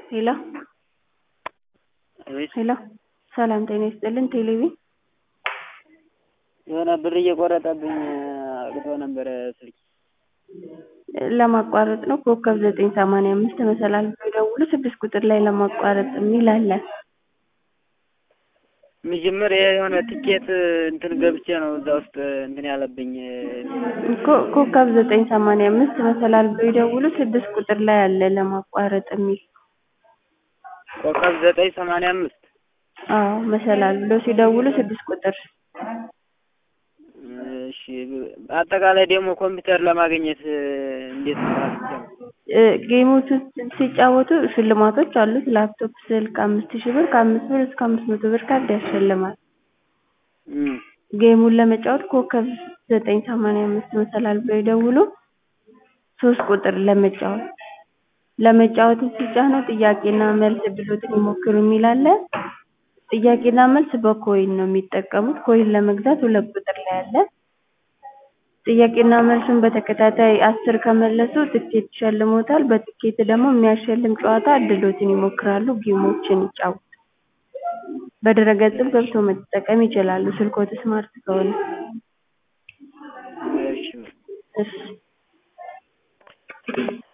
ሄሎ ሄሎ ሰላም ጤና ይስጥልን ቴሌቪዥን የሆነ ብር እየቆረጠብኝ አቅቶ ነበረ ስልኬ ለማቋረጥ ነው ኮከብ ዘጠኝ ሰማንያ አምስት መሰላል ብለው ይደውሉ ስድስት ቁጥር ላይ ለማቋረጥ የሚል አለ መጀመሪያ የሆነ ትኬት እንትን ገብቼ ነው እዛ ውስጥ እንትን ያለብኝ እኮ ኮከብ ዘጠኝ ሰማንያ አምስት መሰላል ብለው ይደውሉ ስድስት ቁጥር ላይ አለ ለማቋረጥ የሚል ኮከብ ዘጠኝ ሰማንያ አምስት አዎ መሰላል ብለው ሲደውሉ ስድስት ቁጥር እሺ አጠቃላይ ደግሞ ኮምፒውተር ለማግኘት እንዴት ነው ጌሞቹን ሲጫወቱ ሽልማቶች አሉት ላፕቶፕ ስልክ አምስት ሺህ ብር ከአምስት ብር እስከ አምስት መቶ ብር ካርድ ያሸልማል ጌሙን ለመጫወት ኮከብ ዘጠኝ ሰማንያ አምስት መሰላል ብለው ይደውሉ ሶስት ቁጥር ለመጫወት ለመጫወት ሲጫኑ ጥያቄና መልስ እድልዎትን ይሞክሩ የሚል አለ ጥያቄና መልስ በኮይን ነው የሚጠቀሙት ኮይን ለመግዛት ሁለት ቁጥር ላይ አለ ጥያቄና መልሱን በተከታታይ አስር ከመለሱ ትኬት ይሸልምዎታል በትኬት ደግሞ የሚያሸልም ጨዋታ እድልዎትን ይሞክራሉ ጌሞችን ይጫወቱ በድረ-ገጽም ገብተው መጠቀም ይችላሉ ስልክዎት ስማርት ከሆነ እሺ እሺ